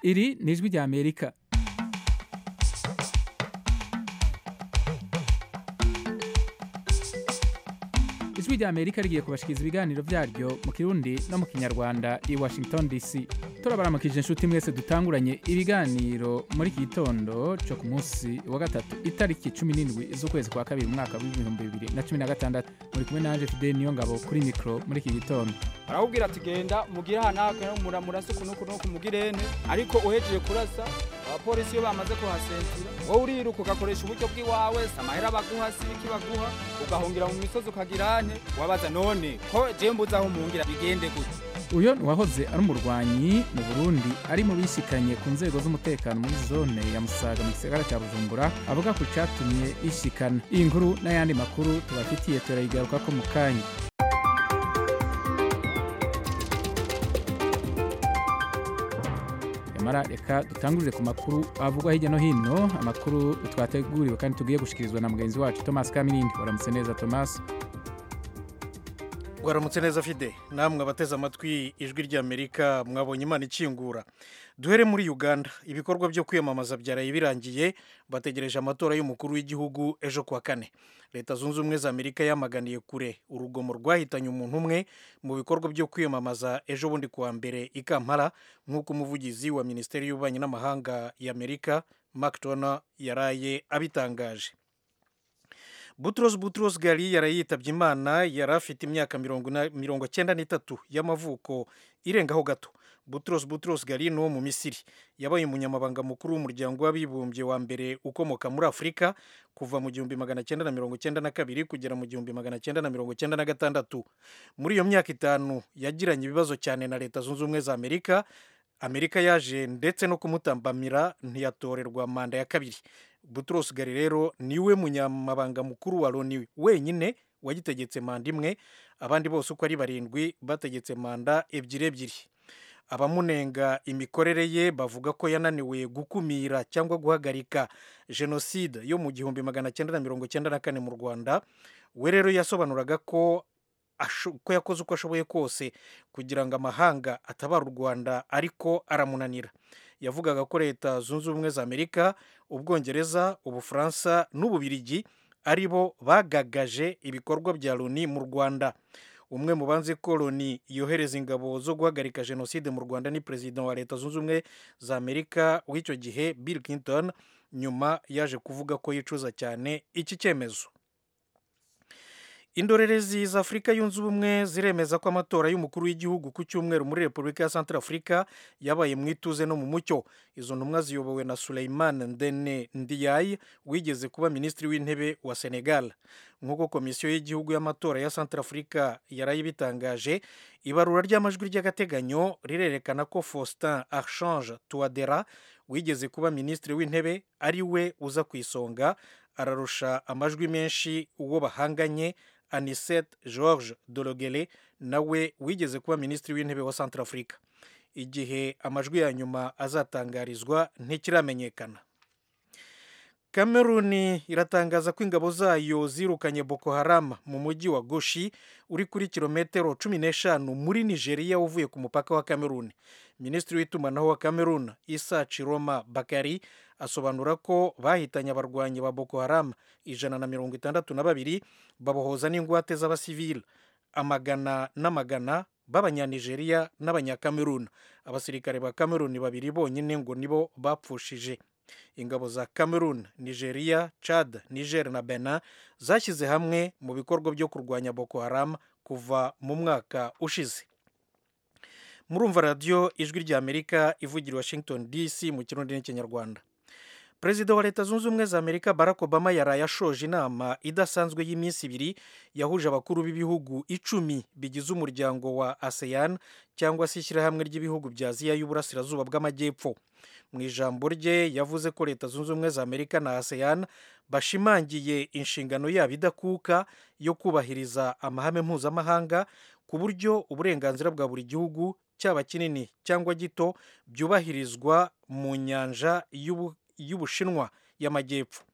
iri ni ijwi rya amerika ijwi rya amerika rigiye kubashikiriza ibiganiro byaryo mu kirundi no mu kinyarwanda i washington dc turabaramukije inshuti mwese dutanguranye ibiganiro muri iki gitondo cyo ku munsi wa gatatu itariki cumi n'indwi z'ukwezi kwa kabiri umwaka w'ibihumbi bibiri na cumi na gatandatu muri kumwe nanje fidel niyo ngabo kuri mikoro muri iki gitondo arakubwira ati genda mugire ahanaka muramurasa uku n'uku n'uku mugirene ariko uhejeje kurasa abapolisi iyo bamaze kuhasentira wowe uriruka ugakoresha uburyo bw'iwawe samahera baguha sibiki baguha ugahungira mu misozi ukagirane wabaza none ko je mbuze aho mungira bigende gute uyo ni uwahoze ari umurwanyi mu burundi ari mu bishikanye ku nzego z'umutekano muri zone ya musaga mu gisagara cya bujumbura avuga ku catumye ishikana iyi nkuru n'ayandi makuru tubafitiye turayigarukako mu kanya nyamara reka dutangurire ku makuru avugwa hirya no hino amakuru twateguriwe kandi tugiye gushikirizwa na mugenzi wacu thomas kamirindi waramutse neza thomas waramutse neza fide namwe abateze amatwi ijwi ry'amerika mwabonye imana ikingura duhere muri uganda ibikorwa byo kwiyamamaza byaraye birangiye bategereje amatora y'umukuru w'igihugu ejo kuwa kane leta zunze ubumwe za amerika yamaganiye kure urugomo rwahitanye umuntu umwe mu bikorwa byo kwiyamamaza ejo bundi kuwa mbere i kampala nk'uko umuvugizi wa minisiteri y'ububanyi n'amahanga y'amerika mark tona yaraye abitangaje Butros Butros Ghali yaraye yitabye Imana yari afite imyaka mirongo cyenda n'itatu y'amavuko irengaho gato Butros Butros Ghali ni uwo mu Misiri yabaye umunyamabanga mukuru w'umuryango w'abibumbye wa mbere ukomoka muri Afurika kuva mu gihumbi magana cyenda na mirongo cyenda na kabiri kugera mu gihumbi magana cyenda na mirongo cyenda na gatandatu muri iyo myaka itanu yagiranye ibibazo cyane na leta zunze ubumwe za Amerika Amerika yaje ndetse no kumutambamira ntiyatorerwa manda ya kabiri Butros Ghali rero niwe munyamabanga mukuru wa Loni wenyine wagitegetse manda imwe abandi bose uko ari barindwi bategetse manda ebyiri ebyiri abamunenga imikorere ye bavuga ko yananiwe gukumira cyangwa guhagarika jenoside yo mu gihumbi magana cyenda na mirongo cyenda na kane mu rwanda we rero yasobanuraga ko ko yakoze uko ashoboye kose kugira ngo amahanga atabara u rwanda ariko aramunanira yavugaga ko leta zunze ubumwe za amerika ubwongereza ubufaransa n'ububirigi ari bo bagagaje ibikorwa bya loni mu rwanda umwe mu banze ko loni yohereza ingabo zo guhagarika jenoside mu rwanda ni perezida wa leta zunze ubumwe za amerika w'icyo gihe bill clinton nyuma yaje kuvuga ko yicuza cyane iki cyemezo indorerezi za afurika yunze ubumwe ziremeza ko amatora y'umukuru w'igihugu ku cyumweru muri repubulika ya santara afurika yabaye mu ituze no mu mucyo izo ntumwa ziyobowe na suleiman ndene ndiyayi wigeze kuba minisitiri w'intebe wa senegal nk'uko komisiyo y'igihugu y'amatora ya santara afurika yarayibitangaje ibarura ry'amajwi ry'agateganyo rirerekana ko faustin archange tuwadera wigeze kuba minisitiri w'intebe ari we uza ku isonga ararusha amajwi menshi uwo bahanganye anisette george dorogere nawe wigeze kuba minisitiri w'intebe wa centrafrica igihe amajwi ya nyuma azatangarizwa ntikiramenyekana kameruni iratangaza ko ingabo zayo zirukanye boko haram mu mujyi wa goshi uri kuri kilometero cumi n'eshanu muri nigeria uvuye ku mupaka wa kameruni minisitiri w'itumanaho wa kameruni isa ciroma bakari asobanura ko bahitanye abarwanyi ba boko haram ijana na mirongo itandatu na babiri babohoza n'ingwate z'abasivili amagana n'amagana b'abanyanigeriya n'abanyakameruni abasirikare ba kameruni babiri bonyine ngo nibo bapfushije ingabo za cameroon nigeria chad niger na benin zashyize hamwe mu bikorwa byo kurwanya boko haram kuva mu mwaka ushize murumva radiyo ijwi rya amerika ivugira washington dc mu kirundi n'ikinyarwanda perezida wa leta zunze ubumwe za amerika barack obama yaraye ashoje inama idasanzwe y'iminsi ibiri yahuje abakuru b'ibihugu icumi bigize umuryango wa asean cyangwa se ishyirahamwe ry'ibihugu bya aziya y'uburasirazuba bw'amajyepfo mu ijambo rye yavuze ko leta zunze ubumwe za amerika na asean bashimangiye inshingano yabo idakuka yo kubahiriza amahame mpuzamahanga ku buryo uburenganzira bwa buri gihugu cyaba kinini cyangwa gito byubahirizwa mu nyanja y'ubushinwa y'amajyepfo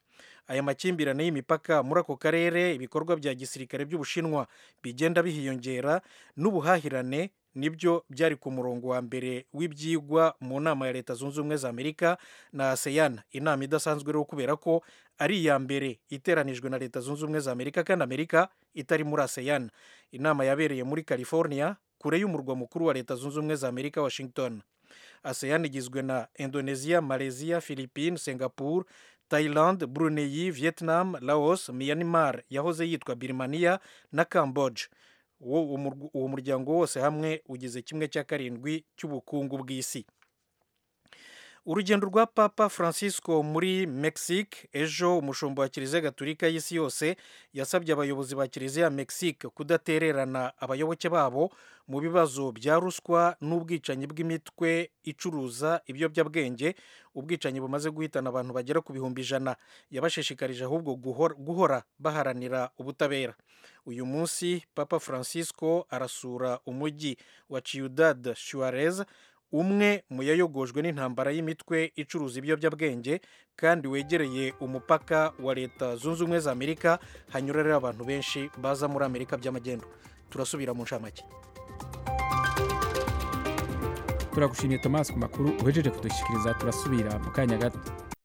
aya makimbirane y'imipaka muri ako karere ibikorwa bya gisirikare by'ubushinwa bigenda bihiyongera n'ubuhahirane nibyo byari ku murongo wa mbere w'ibyigwa mu nama ya leta zunze ubumwe za amerika na aseyan inama idasanzwe rero kubera ko ari iya mbere iteranijwe na leta zunze ubumwe za amerika kandi amerika itari muri aseyan inama yabereye muri california kure y'umurwa mukuru wa leta zunze ubumwe za amerika washington aseyan igizwe na indonesia malaysia philippines singapore thailand brunei vietnam laos myanmar yahoze yitwa birmania na camboge uwo muryango wose hamwe ugize kimwe cya karindwi cy'ubukungu bw'isi urugendo rwa papa francisco muri mexique ejo umushumba wa kiliziya gatulika y'isi yose yasabye abayobozi ba kiliziya mexique kudatererana abayoboke babo mu bibazo bya ruswa n'ubwicanyi bw'imitwe icuruza ibiyobyabwenge ubwicanyi bumaze guhitana abantu bagera ku bihumbi ijana yabashishikarije ahubwo guhora baharanira ubutabera uyu munsi papa francisco arasura umujyi wa ciudad suarez umwe mu yayogojwe n'intambara y'imitwe icuruza ibiyobyabwenge kandi wegereye umupaka wa leta zunze ubumwe za amerika hanyura rero abantu benshi baza muri amerika by'amagendo turasubira mu ncamake turagushimiye tomasi ku makuru uhejeje kudushyikiriza turasubira mu kanya gato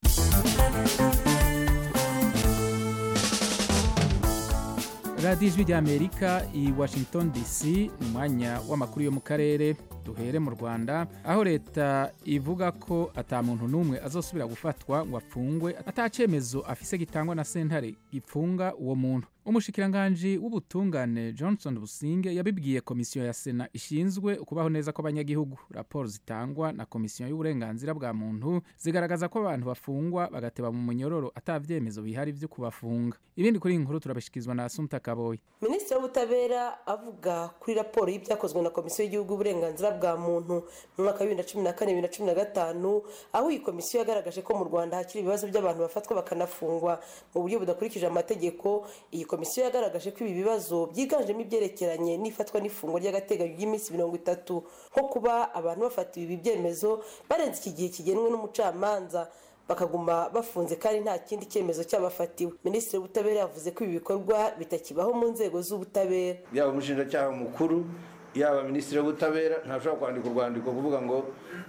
radiyo ijwi ry'amerika i washington dc ni umwanya w'amakuru yo mu karere duhere mu rwanda aho leta ivuga ko ata muntu n'umwe azosubira gufatwa ngo apfungwe atacyemezo afise gitangwa na sentare gipfunga uwo muntu umushikiranganji w'ubutungane johnson businge yabibwiye komisiyo ya sena ishinzwe ukubaho neza kw'abanyagihugu raporo zitangwa na komisiyo y'uburenganzira bwa muntu zigaragaza ko abantu bafungwa bagateba mu munyororo atabyemezo bihari byo kubafunga ibindi kuri iyi nkuru turabishyikirizwa na asumta kaboyi minisitiri w'ubutabera avuga kuri raporo y'ibyakozwe na komisiyo y'igihugu y'uburenganzira bwa muntu mu mwaka wa bibiri na cumi na kane bibiri na cumi na gatanu aho iyi komisiyo yagaragaje ko mu rwanda hakiri ibibazo by'abantu bafatwa bakanafungwa mu buryo budakurikije amategeko iyi komisiyo yagaragaje ko ibi bibazo byiganjemo ibyerekeranye n'ifatwa n'ifungwa ry'agateganyo ry'iminsi mirongo itatu nko kuba abantu bafatiwe ibi byemezo barenze iki gihe kigenwe n'umucamanza bakaguma bafunze kandi nta kindi cyemezo cyabafatiwe minisitiri w'ubutabera yavuze ko ibi bikorwa bitakibaho mu nzego z'ubutabera yaba umushinjacyaha mukuru yaba minisitiri w'ubutabera ntashobora kwandika urwandiko kuvuga ngo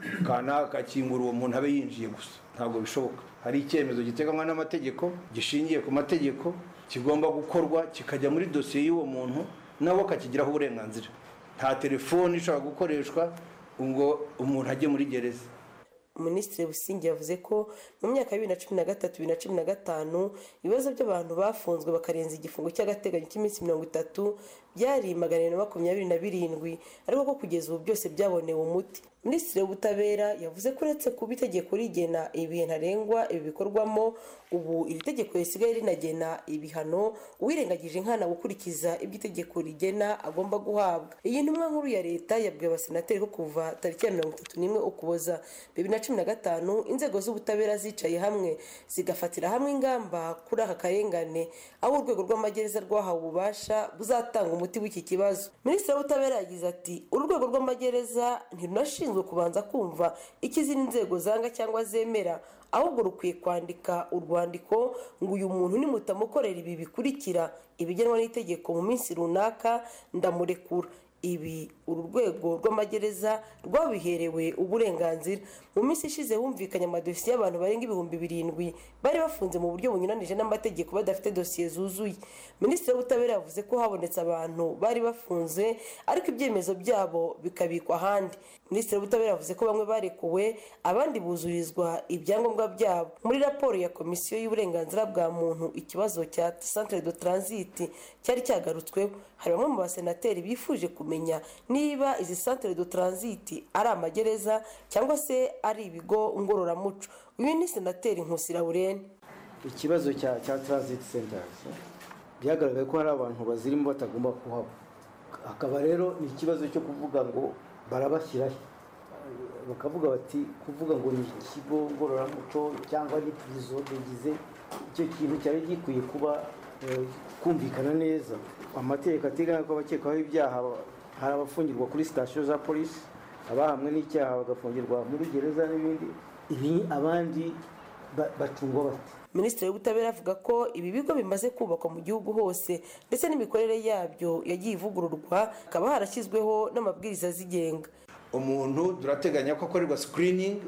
kanaka kingura uwo muntu abe yinjiye gusa ntabwo bishoboka hari icyemezo giteganywa n'amategeko gishingiye ku mategeko kigomba gukorwa kikajya muri dosiye y'uwo muntu nawe akakigiraho uburenganzira nta telefoni ishobora gukoreshwa ngo umuntu ajye muri gereza minisitiri busingi yavuze ko mu myaka ya bibiri na cumi na gatatu bibiri na cumi na gatanu ibibazo by'abantu bafunzwe bakarenza igifungo cy'agateganyo cy'iminsi mirongo itatu byari magana abiri na makumyabiri na birindwi ariko ko kugeza ubu byose byabonewe umuti minisitiri w'ubutabera yavuze ko uretse kuba itegeko rigena ibihe ntarengwa ibi bikorwamo ubu iri tegeko risigaye rinagena ibihano uwirengagije nkana gukurikiza ibyo itegeko rigena agomba guhabwa iyi ntumwa nkuru ya leta yabwiye abasenateri ko kuva tariki ya mirongo itatu n'imwe ukuboza bibiri na cumi na gatanu inzego z'ubutabera zicaye hamwe zigafatira hamwe ingamba kuri aka karengane aho urwego rw'amagereza rwahawe ububasha buzatanga umuti w'iki kibazo minisitiri w'ubutabera yagize ati urwego rw'amagereza ntirunashinzwe kubanza kumva icyo izindi nzego zanga cyangwa zemera ahubwo rukwiye kwandika urwandiko ngo uyu muntu nimutamukorera ibi bikurikira ibigenwa n'itegeko mu minsi runaka ndamurekura ibi uru rwego rw'amagereza rwabiherewe uburenganzira mu minsi ishize humvikanye amadosiye y'abantu barenga ibihumbi birindwi bari bafunze mu buryo bunyuranije n'amategeko badafite dosiye zuzuye minisitiri w'ubutabera yavuze ko habonetse abantu bari bafunze ariko ibyemezo byabo bikabikwa ahandi minisitiri w'ubutabera yavuze ko bamwe barekuwe abandi buzurizwa ibyangombwa byabo muri raporo ya komisiyo y'uburenganzira bwa muntu ikibazo cya centre de transit cyari cyagarutsweho hari bamwe mu basenateri bifuje kumenya niba izi centre de transit ari amagereza cyangwa se ari ibigo ngororamuco uyu ni senateri nkusi laurene ikibazo cya cya transit centers byagaragaye ko hari abantu bazirimo batagomba kuhaba hakaba rero ni ikibazo cyo kuvuga ngo barabashyiraho bakavuga bati kuvuga ngo ni ikigo ngororamuco cyangwa ni pirizo bigize icyo kintu cyari gikwiye kuba kumvikana neza amategeko ateganya ko abakekwaho ibyaha hari abafungirwa kuri sitasiyo za polisi abahamwe n'icyaha bagafungirwa muri gereza n'ibindi ibi abandi bacungwa bate minisitiri w'ubutabera avuga ko ibi bigo bimaze kubakwa mu gihugu hose ndetse n'imikorere yabyo yagiye ivugururwa hakaba harashyizweho n'amabwiriza azigenga umuntu turateganya ko akorerwa sikiriningi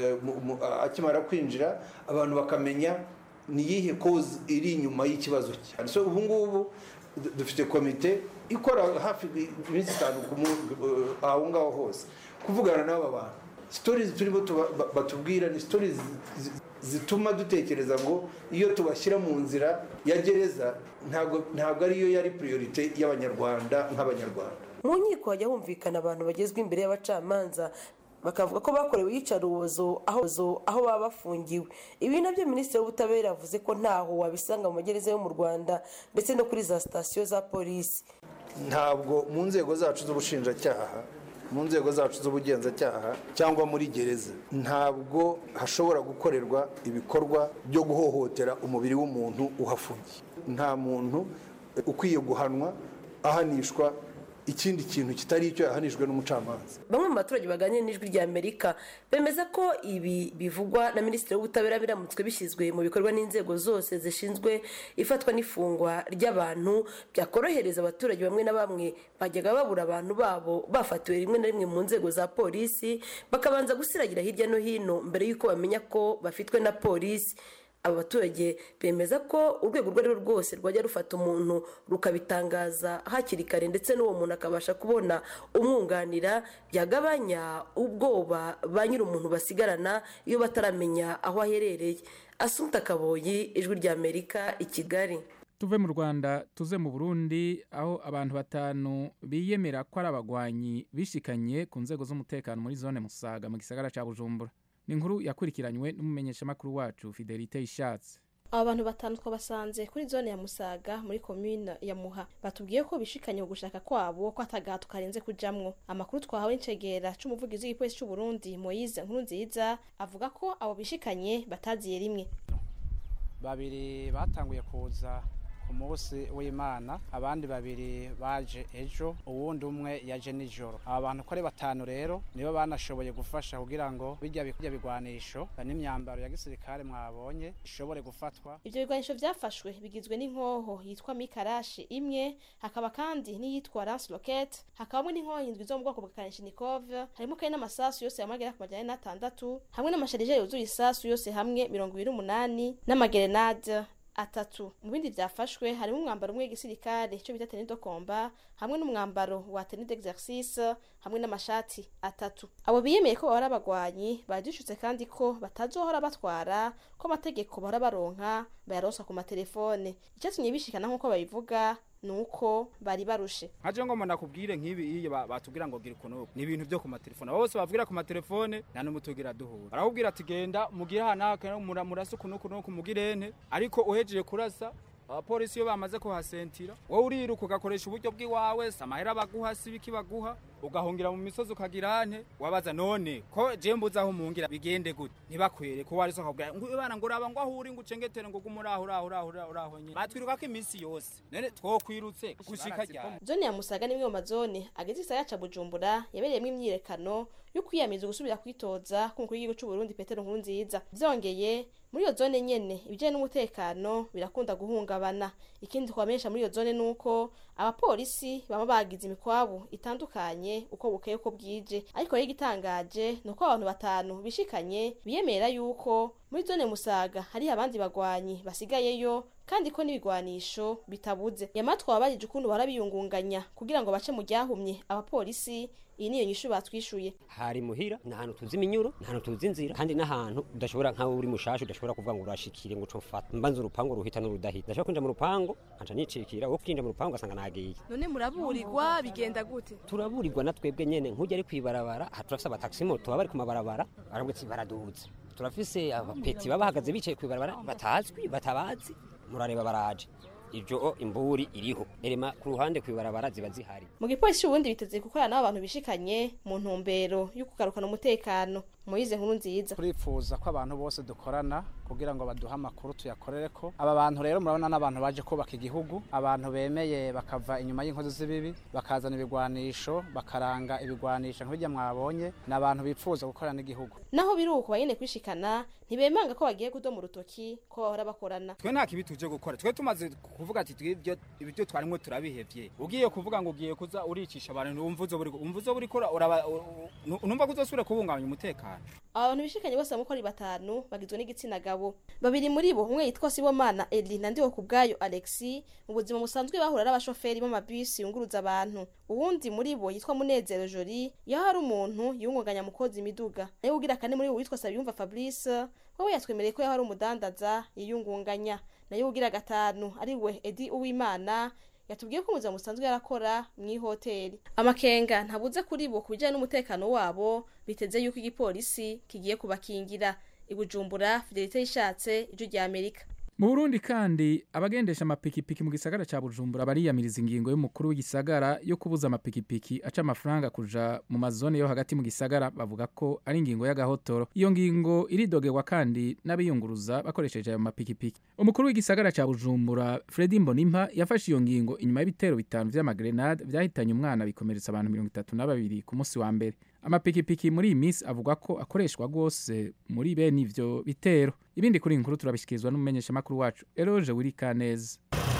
akimara kwinjira abantu bakamenya ni iyihe kozi iri inyuma y'ikibazo cye so ubu ngubu du- dufite komite ikora hafi iminsi itanu ku munsi eh, aho ngaho hose kuvugana n'aba bantu sitori turimo tuba- ba- batubwira ni sitori zi- zi- zituma dutekereza ngo iyo tubashyira mu nzira ya gereza ntabwo ntabwo ariyo yari priorite y'abanyarwanda nk'abanyarwanda mu nkiko hajya humvikana abantu bagezwa imbere y'abacamanza bakavuga ko bakorewe iyicarubozo aho aho baba bafungiwe ibi nabyo minisitiri w'ubutabera yavuze ko ntaho wabisanga mu magereza yo mu rwanda ndetse no kuri za sitasiyo za polisi ntabwo mu nzego zacu z'ubushinjacyaha mu nzego zacu z'ubugenzacyaha cyangwa muri gereza ntabwo hashobora gukorerwa ibikorwa byo guhohotera umubiri w'umuntu uhafungiye nta muntu ukwiye guhanwa ahanishwa ikindi kintu kitari icyo yahanijwe n'umucamanza bamwe mu baturage baganira n'ijwi rya amerika bemeza ko ibi bivugwa na minisitiri w'ubutabera biramutswe bishyizwe mu bikorwa n'inzego zose zishinzwe ifatwa n'ifungwa ry'abantu byakorohereza abaturage bamwe na bamwe bajyaga babura abantu babo bafatiwe rimwe na rimwe mu nzego za polisi bakabanza gusiragira hirya no hino mbere y'uko bamenya ko bafitwe na polisi aba baturage bemeza ko urwego urwo ari rwo rwose rwajya rufata umuntu rukabitangaza hakiri kare ndetse n'uwo muntu akabasha kubona umwunganira byagabanya ubwoba ba nyir'umuntu basigarana iyo bataramenya aho aherereye asumta kaboyi ijwi rya amerika i kigali tuve mu rwanda tuze mu burundi aho abantu batanu biyemera ko ari abagwanyi bishikanye ku nzego z'umutekano muri zone musaga mu gisagara cya bujumbura ni inkuru yakurikiranywe n'umumenyeshamakuru wacu fidelite ishatse aba bantu batanu twabasanze kuri zone ya musaga muri komine ya muha batubwiye ko bishikanye mu gushaka kwabo ko atagahato karenze kujamwo amakuru twahawe n'icegera c'umuvugizi w'igipolisi c'u Burundi Moise nkuru nziza avuga ko abo bishikanye bataziye rimwe babiri batanguye kuza ku munsi w'imana abandi babiri baje ejo uwundi umwe yaje nijoro aba bantu uko ari batanu rero nibo banashoboye gufasha kugira ngo bijya bijya bigwanisho n'imyambaro ya gisirikare mwabonye ishobore gufatwa ivyo bigwanisho vyafashwe bigizwe n'inkoho yitwa mikarashi imwe hakaba kandi n'iyitwa lance rocket hakabamwo n'inkoho indwi zo mu bwoko bwa kalashnikov harimo kandi n'amasasu yose yamagera ku majana ane n'atandatu hamwe n'amasharijeri yuzuye isasu yose hamwe mirongo ibiri n'umunani n'amagerenade atatu mu bindi byafashwe harimo umwambaro umwe w'igisirikare cyo bita tenue de combat hamwe n'umwambaro wa tenue d'exercice hamwe n'amashati atatu abo biyemeye ko bahora abagwanyi badishutse kandi ko batazohora batwara ko amategeko bahora baronka bayaronsa ku matelefone icyatumye bishikana nk'uko babivuga nuko bari barushe nkaje ngo umuntu akubwire nk'ibi iyo ba- batubwira ngo gira ukuntu ni ibintu byo ku matelefone abo bose bavugira ku matelefone nta n'umwe tugira duhura barakubwira ati genda mugire ahantu haka mura- murase ukuntu ukuntu ukuntu mugirene ariko uhejeje kurasa abapolisi iyo bamaze kuhasentira wowe uriruka ugakoresha uburyo bw'iwawe si amahera baguha si ibiki baguha ugahungira mu misozi ukagira ante wabaza none ko je mbuze aho mungira bigende gute ntibakwere ko wari sokabwira ngo bana ngo uraba ngo aho uri ngo ucengetere ngo gume uraho uraho uraho uraho uraho nyine batwiruka ko iminsi yose none twokwirutse gushika ryari zone ya musaga ni imwe mu mazone ageze igisagara ca bujumbura yabereyemo imyiyerekano yo kwiyamiza gusubira kwitoza k'umukuru w'igihugu c'u Burundi Petero Nkurunziza vyongeye muri iyo zone nyene ibijanye n'umutekano birakunda guhungabana ikindi twamenyesha muri iyo zone nuko abapolisi baba bagize imikwabu itandukanye uko bukeye uko bwije ariko rero igitangaje ni uko abantu batanu bishikanye biyemera yuko muri zone musaga hari abandi bagwanyi basigayeyo kandi ko n'ibigwanisho bitabuze nyamara twababajije ukuntu bahora biyungunganya kugira ngo bace mu ryahumye abapolisi iyi niyo nyishu batwishuye hari muhira ni ahantu tuzi iminyuro ni ahantu tuzi inzira kandi n'ahantu udashobora nkaho uri mushasha udashobora kuvuga ngo urashikire ngo cofata mbanza urupangu ruhita n'urudahita ndashobora kwinjira mu rupangu nkaca nicikira wo kwinjira mu rupangu ugasanga nagiye none muraburirwa bigenda gute turaburirwa na twebwe nyene nk'ujya ari kwibarabara aha turafise abataxi moto baba bari ku mabarabara barabwe ati baraduza turafise abapeti baba bahagaze bicaye kwibarabara batazwi batabazi murareba baraje ivyo imburi iriho erema ku ruhande kwibarabara ziba zihari mu gipolisi ubundi biteze gukorana n'abantu bishikanye mu ntumbero yo kugarukana umutekano Moise nkuru nziza turifuza ko abantu bose dukorana kugira ngo baduhe amakuru tuyakorere ko aba bantu rero murabona n'abantu baje kubaka igihugu abantu bemeye bakava inyuma y'inkozi z'ibibi bakazana ibigwanisho bakaranga ibigwanisho nk'ibyo mwabonye ni abantu bifuza gukorana n'igihugu naho biri uko banyene kwishikana ntibemanga ko bagiye kudoma urutoki ko bahora bakorana twe nta kibi tuje gukora twe tumaze kuvuga ati twibyo ibyo twarimwe turabihevye ugiye kuvuga ngo ugiye kuza uricisha abantu umva uzo buri umva uzo buri kora uraba numva kuzosubira kubungabanya umutekano aba bantu bishikanye bose bamukora batanu bagizwe n'igitsina gabo babiri muri bo umwe yitwa Sibomana Eli na ndiwo kubgayo Alexi mu buzima musanzwe bahura n'abashoferi b'amabisi yunguruza abantu uwundi muri bo yitwa Munezero Joli yaho hari umuntu yungunganya mukozi imiduga nayo ugira kane muri bo witwa Sabiyumva Fabrice wowe yatwemereye ko yaho hari umudandaza yiyungunganya nayo ugira gatanu ari we Edi Uwimana yatubwiye ko umuzima musanzwe yarakora mu ihoteli amakenga ntabuze kuri bo ku bijyanye n'umutekano wabo biteze yuko igipolisi kigiye kubakingira ibujumbura fidelite yishatse ijwi rya amerika mu burundi kandi abagendesha amapikipiki mu gisagara cya bujumbura bariyamiriza ingingo y'umukuru w'igisagara yo kubuza amapikipiki aca amafaranga kuja mu mazone yo hagati mu gisagara bavuga ko ari ingingo y'agahotoro iyo ngingo iridogerwa kandi n'abiyunguruza bakoresheje ayo mapikipiki umukuru w'igisagara cya bujumbura fredi mbonimpa yafashe iyo ngingo inyuma y'ibitero bitanu vy'amagrenade vyahitanye umwana bikomeretsa abantu mirongo itatu na babiri ku munsi wa mbere amapikipiki muri iyi minsi avuga ko akoreshwa rwose muri bene ivyo bitero ibindi kuri iyi nkuru turabishikirizwa n'umumenyeshamakuru wacu eroge wirikaneza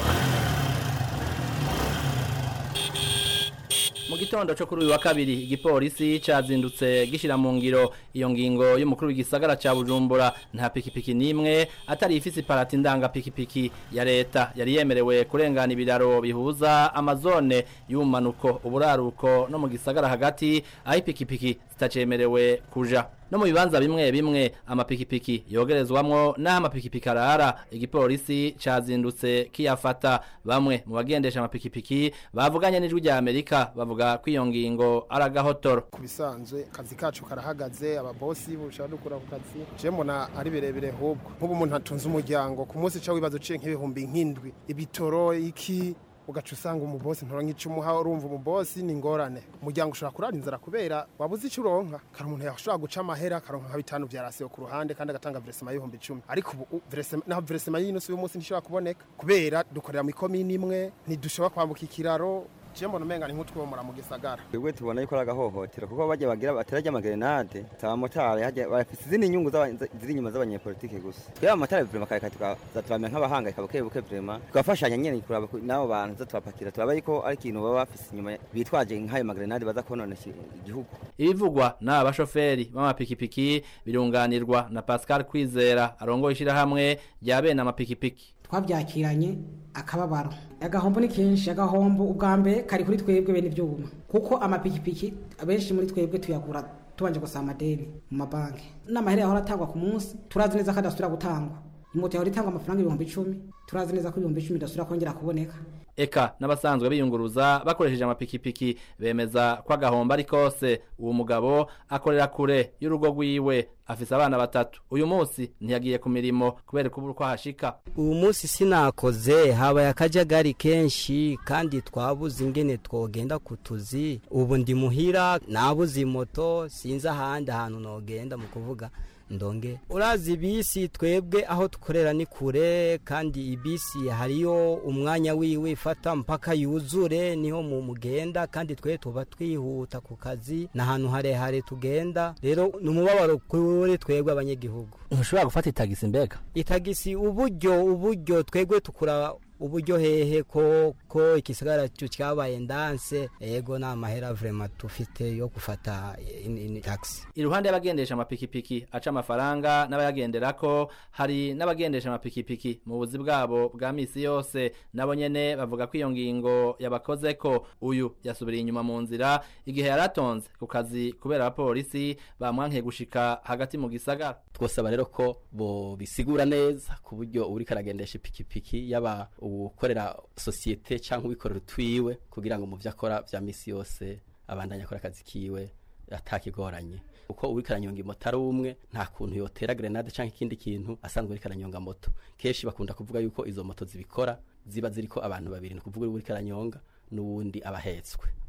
mu gitondo cyo kuri uyu wa kabiri igipolisi cyazindutse gishyira mu ngiro iyo ngingo y'umukuru w'igisagara cya bujumbura nta pikipiki n'imwe atari ifise iparati ndanga pikipiki ya leta yari yemerewe kurengana ibiraro bihuza amazone y'ubumanuko uburaruko no mu gisagara hagati aho ipikipiki zitacemerewe kuja no mu bibanza bimwe bimwe amapikipiki yogerezwamwo n'aho amapikipiki arara igipolisi cazindutse kiyafata bamwe mu bagendesha amapikipiki bavuganye n'ijwi rya amerika bavuga ko iyo ngingo ari agahotoro ku bisanzwe akazi kacu karahagaze ababosi bushaka dukura ku kazi je mbona ari birebire hubwo nk'ubu umuntu atunze umuryango ku munsi ca wibaza uciye nk'ibihumbi nk'indwi ibitoro iki ugaca usanga umubosi ntora nk'icumuha urumva umubosi ni ingorane umuryango ushobora kurara inzara kubera wabuze icyo uronka kari umuntu yashobora guca amahera akaronka nka bitanu bya rasiyo ku ruhande kandi agatanga veresema y'ibihumbi icumi ariko ubu veresema naho veresema y'inusu y'umunsi ntishobora kuboneka kubera dukorera mu ikomini imwe ntidushobora kwambuka ikiraro je mbona umenga ni nk'utwomora mu gisagara twebwe tubona yuko ari agahohotero kuko bajya bagira baterajya amagrenade abamotari hajya bafite izindi nyungu ziri inyuma z'abanyepolitike gusa twebwe abamotari vrema kare tukaza turamera nk'abahangayika buke buke vrema tugafashanya nyene kuraba n'abo bantu za tubapakira turaba yuko ari ikintu baba bafise inyuma bitwaje nk'ayo magrenade baza konona igihugu ibivugwa n'aba bashoferi b'amapikipiki birunganirwa na Pascal Kwizera arongoye ishirahamwe rya bene amapikipiki twabyakiranye akababaro agahombo ni kenshi agahombo ubwa mbere kari kuri twebwe bene ibyuma kuko amapikipiki abenshi muri twebwe tuyagura tubanje gusaba amadeni mu mabanki n'amahera yahora atangwa ku munsi turazi neza ko adasubira gutangwa imoto yahora itangwa amafaranga ibihumbi icumi turazi neza ko ibihumbi icumi idasubira kongera kuboneka eka n'abasanzwe biyunguruza bakoresheje amapikipiki bemeza ko agahombo ari kose uwo mugabo akorera kure y'urugo rwiwe afise abana batatu uyu munsi ntiyagiye ku mirimo kubera kubura uko ahashika uyu munsi sinakoze habaye akajagari kenshi kandi twabuze ingene twogenda ku tuzi ubu ndi muhira nabuze moto sinzi ahandi ahantu nogenda mu kuvuga ndonge urazi bisi twebwe aho dukorera ni kure kandi ibisi hariyo umwanya wiwe ifata mpaka yuzure niho mu mugenda kandi twe tuba twihuta ku kazi n'ahantu harehare tugenda rero ni umubabaro kuri twebwe abanyagihugu ntushobora gufata itagisi mbega itagisi uburyo uburyo twebwe tukura uburyo hehe ko ko ikisigara cyo cyabaye ndanse ego na mahera vraiment tufite yo gufata taxi iruhande y'abagendesha amapikipiki aca amafaranga n'abayagenderako hari n'abagendesha amapikipiki mu buzi bwabo bwa misi yose nabo nyene bavuga ko iyo ngingo yabakoze ko uyu yasubiriye inyuma mu nzira igihe yaratonze ku kazi kubera abapolisi bamwankiye gushika hagati mu gisagara twosaba rero ko bo bisigura neza ku buryo uri karagendesha ipikipiki yaba ukorera sosiyete cyangwa ubikorera utwiwe kugira ngo mu byo akora bya misi yose abandanye akora akazi kiwe atakigoranye uko uri karanyonga moto ari umwe nta kuntu yotera grenade cyangwa ikindi kintu asanzwe uri karanyonga moto kenshi bakunda kuvuga yuko izo moto zibikora ziba ziriko abantu babiri ni kuvuga uri karanyonga n'uwundi abahetswe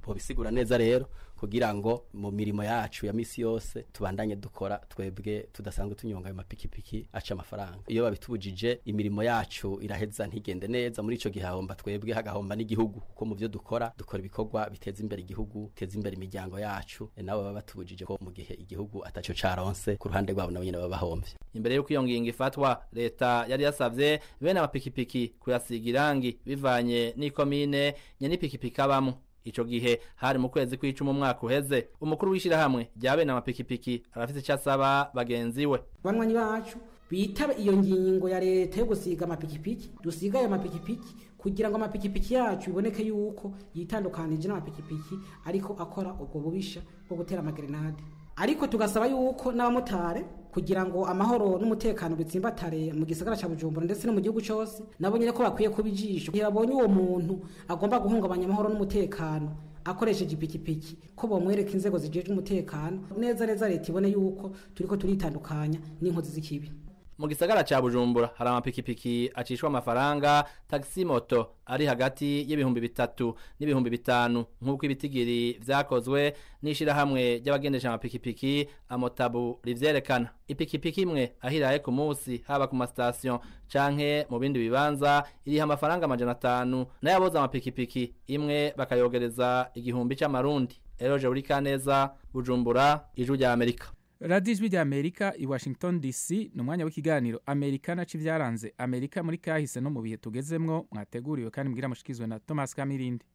bobisigura neza rero kugira ngo mu mirimo yacu ya misi yose tubandanye dukora twebwe tudasanzwe tunyonga ayo mapikipiki aca amafaranga iyo babitubujije imirimo yacu iraheza ntigende neza muri ico gihe hahomba twebwe hagahomba n'igihugu kuko mu byo dukora dukora ibikorwa biteza imbere igihugu biteza imbere imiryango yacu e nabo baba batubujije ko mu gihe igihugu ataco caronse ku ruhande rwabo nabo nyene baba bahomvye imbere y'uko iyo ngingo ifatwa leta yari yasavye bene amapikipiki kuyasiga irangi bivanye n'ikomine nyene ipikipiki abamwo ico gihe hari mu kwezi kw'icumi umwaka uheze umukuru w'ishirahamwe rya bene amapikipiki arafise ico asaba bagenzi we banywanyi bacu bitabe iyo ngingo ya leta yo gusiga amapikipiki dusiga ayo mapikipiki kugira ngo amapikipiki yacu biboneke yuko yitandukanije n'amapikipiki ariko akora ubwo bubisha bwo gutera amagerenade ariko tugasaba yuko n'abamotari kugira ngo amahoro n'umutekano bitsimbatare mu gisagara cya bujumbura ndetse no mu gihugu cyose nabo nyine ko bakwiye kuba ijisho igihe babonye uwo muntu agomba guhungabanya amahoro n'umutekano akoresheje ipikipiki ko bomwereka inzego zijejwe umutekano neza neza leta ibone yuko turiko turitandukanya n'inkozi z'ikibi mu gisagara ca bujumbura hari amapikipiki acishwa amafaranga taxi moto ari hagati y'ibihumbi bitatu n'ibihumbi bitanu nk'uko ibitigiri vyakozwe n'ishirahamwe ry'abagendesha amapikipiki amotabu rivyerekana ipikipiki imwe ahiraye ku musi haba ku masitasiyo canke mu bindi bibanza iriha amafaranga amajana atanu nayo aboza amapikipiki imwe bakayogereza igihumbi c'amarundi eroje uri kaneza bujumbura ijwi rya amerika radiyo ijwi rya amerika i washington dc ni umwanya w'ikiganiro amerika naco ibyaranze amerika muri kahise no mu bihe tugezemwo mwateguriwe kandi mbwira mushikizwe na thomas kamirindi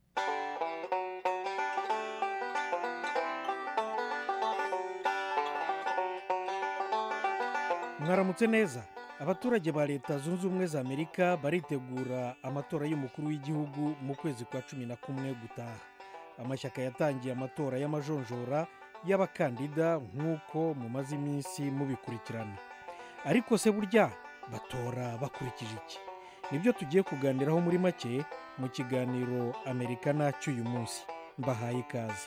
mwaramutse neza abaturage ba leta zunze ubumwe za amerika baritegura amatora y'umukuru w'igihugu mu kwezi kwa cumi na kumwe gutaha amashyaka yatangiye amatora y'amajonjora y'abakandida nk'uko mumaze iminsi mubikurikirana ariko se burya batora bakurikije iki nibyo tugiye kuganiraho muri make mu kiganiro amerikana cy'uyu munsi mbahaye ikaze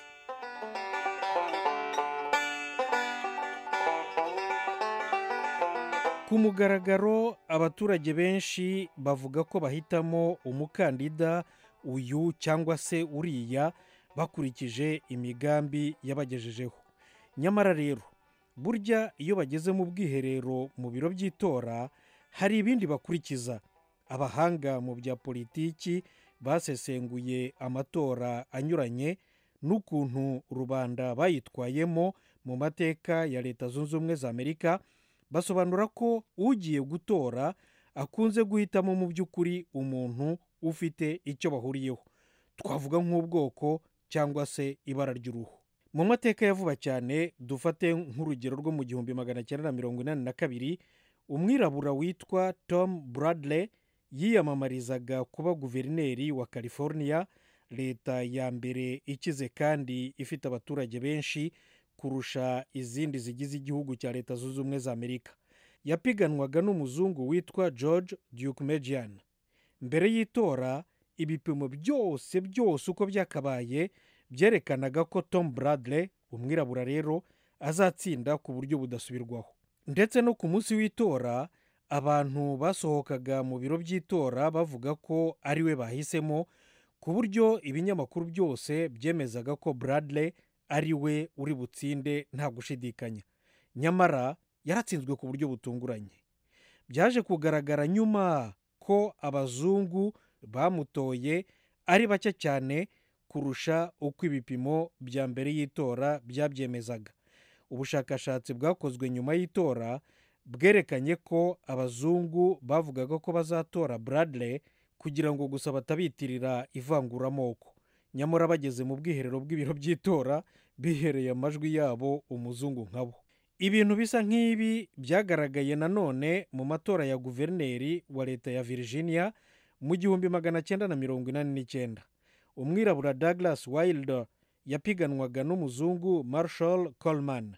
ku mugaragaro abaturage benshi bavuga ko bahitamo umukandida uyu cyangwa se uriya bakurikije imigambi yabagejejeho nyamara rero burya iyo bageze mu bwiherero mu biro by'itora hari ibindi bakurikiza abahanga mu bya politiki basesenguye amatora anyuranye n'ukuntu rubanda bayitwayemo mu mateka ya leta zunze ubumwe za amerika basobanura ko ugiye gutora akunze guhitamo mu by'ukuri umuntu ufite icyo bahuriyeho twavuga nk'ubwoko cyangwa se ibara ry'uruhu mu mateka ya vuba cyane dufate nk'urugero rwo mu gihumbi magana cyenda na mirongo inani na kabiri umwirabura witwa tom bradley yiyamamarizaga kuba guverineri wa california leta ya mbere ikize kandi ifite abaturage benshi kurusha izindi zigize igihugu cya leta zunze ubumwe za amerika yapiganwaga n'umuzungu witwa george dukemejian mbere y'itora ibipimo byose byose uko byakabaye byerekanaga ko tom bradley umwirabura rero azatsinda ku buryo budasubirwaho ndetse no ku munsi w'itora abantu basohokaga mu biro by'itora bavuga ko ari we bahisemo ku buryo ibinyamakuru byose byemezaga ko bradley ari we uri butsinde nta gushidikanya nyamara yaratsinzwe ku buryo butunguranye byaje kugaragara nyuma ko abazungu bamutoye ari bake cyane kurusha uko ibipimo bya mbere y'itora byabyemezaga ubushakashatsi bwakozwe nyuma y'itora bwerekanye ko abazungu bavugaga ko bazatora bradley kugira ngo gusa batabitirira ivanguramoko nyamara bageze mu bwiherero bw'ibiro by'itora bihereye amajwi yabo umuzungu nkabo ibintu bisa nk'ibi byagaragaye nanone mu matora ya guverineri wa leta ya virginia mu gihumbi magana cyenda na mirongo inani n'icyenda umwirabura douglas wilder yapiganwaga n'umuzungu marshall coleman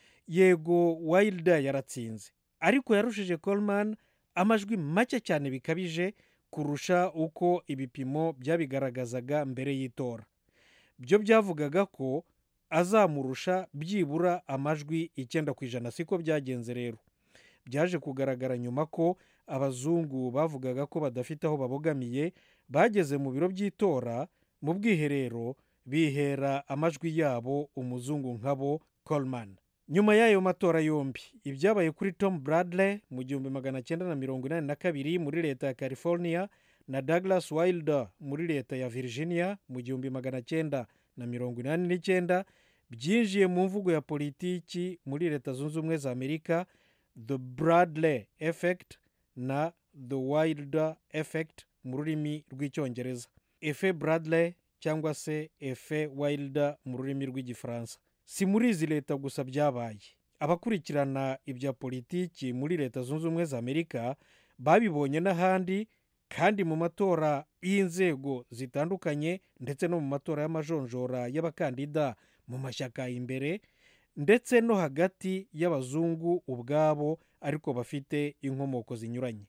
yego wilder yaratsinze ariko yarushije coleman amajwi make cyane bikabije kurusha uko ibipimo byabigaragazaga mbere y'itora byo byavugaga ko azamurusha byibura amajwi icyenda ku ijana siko byagenze rero byaje kugaragara nyuma ko abazungu bavugaga ko badafite aho babogamiye bageze mu biro by'itora mu bwiherero bihera amajwi yabo umuzungu nkabo coleman nyuma y'ayo matora yombi ibyabaye kuri tom bradley mu gihumbi magana cyenda na mirongo inani na kabiri muri leta ya california na douglas wilder muri leta ya virginia mu gihumbi magana cyenda na mirongo inani n'icyenda byinjiye mu mvugo ya politiki muri leta zunze ubumwe za amerika the bradley effect na the wilder effect mu rurimi rw'icyongereza efe bradley cyangwa se efe wilder mu rurimi rw'igifaransa si muri izi leta gusa byabaye abakurikirana ibya politiki muri leta zunze ubumwe za amerika babibonye n'ahandi kandi mu matora y'inzego zitandukanye ndetse no mu matora y'amajonjora y'abakandida mu mashyaka imbere ndetse no hagati y'abazungu ubwabo ariko bafite inkomoko zinyuranye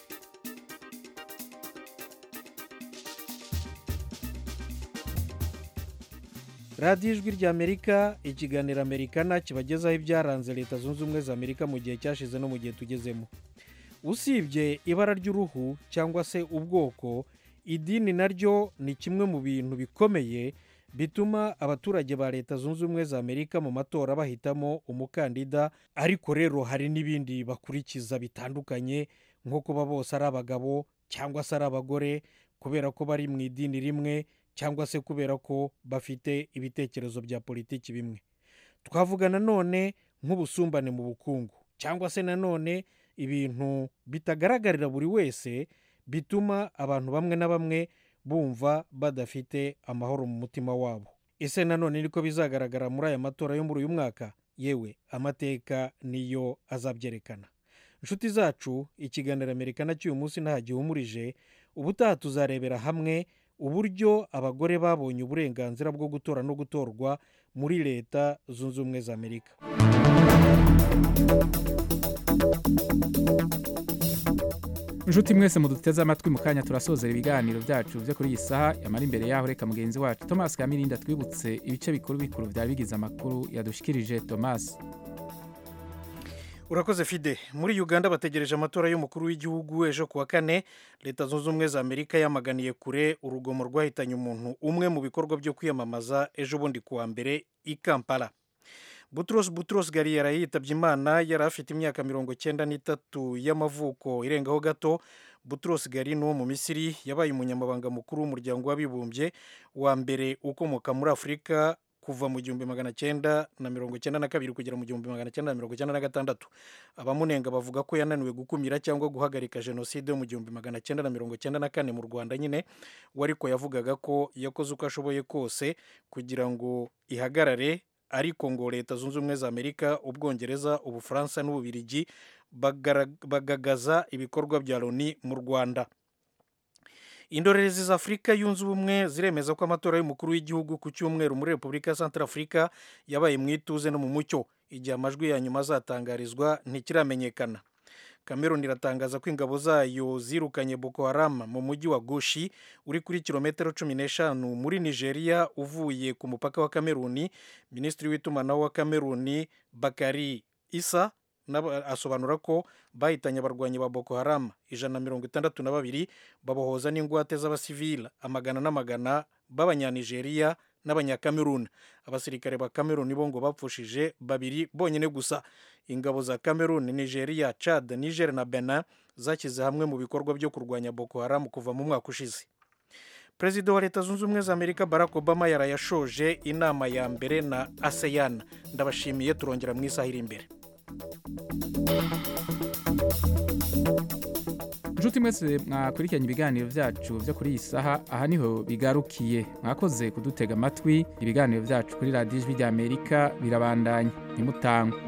radiyo ijwi ry'amerika ikiganiro amerikana kibagezaho ibyaranze leta zunze ubumwe za amerika mu gihe cyashize no mu gihe tugezemo usibye ibara ry'uruhu cyangwa se ubwoko idini naryo ni kimwe mu bintu bikomeye bituma abaturage ba leta zunze ubumwe za amerika mu matora bahitamo umukandida ariko rero hari n'ibindi bakurikiza bitandukanye nko kuba bose ari abagabo cyangwa se ari abagore kubera ko bari mu idini rimwe cyangwa se kubera ko bafite ibitekerezo bya politiki bimwe twavuga nanone nk'ubusumbane mu bukungu cyangwa se nanone ibintu bitagaragarira buri wese bituma abantu bamwe na bamwe bumva badafite amahoro mu mutima wabo ese nanone niko bizagaragara muri aya matora yo muri uyu mwaka yewe amateka niyo azabyerekana inshuti zacu ikiganiro amerikana cy'uyu munsi nta gihumurije ubutaha tuzarebera hamwe uburyo abagore babonye uburenganzira bwo gutora no gutorwa muri leta zunze ubumwe za amerika inshuti mwese muduteze amatwi mu kanya turasozera ibiganiro byacu byo kuri iyi saha yamara imbere yaho reka mugenzi wacu thomas kamirinda twibutse ibice bikuru bikuru byari bigize amakuru yadushikirije thomas urakoze fide muri uganda bategereje amatora y'umukuru w'igihugu ejo kuwa kane leta zunze ubumwe za amerika yamaganiye kure urugomo rwahitanye umuntu umwe mu bikorwa byo kwiyamamaza ejo bundi kuwa mbere i kampala buturos buturos gari yaraye yitabye imana yari afite imyaka mirongo cyenda n'itatu y'amavuko irengaho gato buturos gari ni uwo mu misiri yabaye umunyamabanga mukuru w'umuryango w'abibumbye wa mbere ukomoka muri afurika kuva mu gihumbi magana cyenda na mirongo cyenda na kabiri kugera mu gihumbi magana cyenda na mirongo cyenda na gatandatu abamunenga bavuga ko yananiwe gukumira cyangwa guhagarika jenoside yo mu gihumbi magana cyenda na mirongo cyenda na kane mu rwanda nyine we ariko yavugaga ko yakoze uko ashoboye kose kugira ngo ihagarare ariko ngo leta zunze ubumwe za amerika ubwongereza ubufaransa n'ububirigi bagagaza ibikorwa bya loni mu rwanda indorerezi za afurika yunze ubumwe ziremeza ko amatora y'umukuru w'igihugu ku cyumweru muri repubulika ya santara afurika yabaye mu ituze no mu mucyo igihe amajwi ya nyuma azatangarizwa ntikiramenyekana cameroon iratangaza ko ingabo zayo zirukanye boko haram mu mujyi wa goshi uri kuri kilometero cumi n'eshanu muri nigeria uvuye ku mupaka wa cameroon minisitiri w'itumanaho wa cameroon bakari isa asobanura ko bahitanye abarwanyi ba boko haram ijana na mirongo itandatu na babiri babohoza n'ingwate z'abasivili amagana n'amagana b'abanyanigeriya n'abanyakameruni abasirikare ba kameruni bo ngo bapfushije babiri bonyine gusa ingabo za kameruni nigeria chad niger na benin zashyize hamwe mu bikorwa byo kurwanya boko haram kuva mu mwaka ushize perezida wa leta zunze ubumwe za amerika barack obama yarayashoje inama ya mbere na aseyan ndabashimiye turongera mu isaha iri imbere inshuti mwese mwakurikiranye ibiganiro byacu byo kuri iyi saha aha niho bigarukiye mwakoze kudutega amatwi ibiganiro byacu kuri radiyo ijwi rya amerika birabandanya ntimutangwe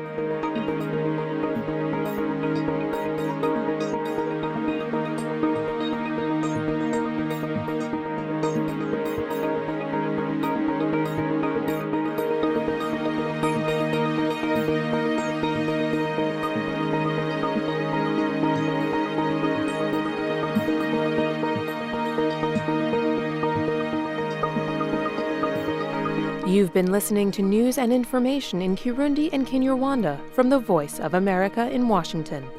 You've been listening to news and information in Kirundi and Kinyarwanda from the Voice of America in Washington.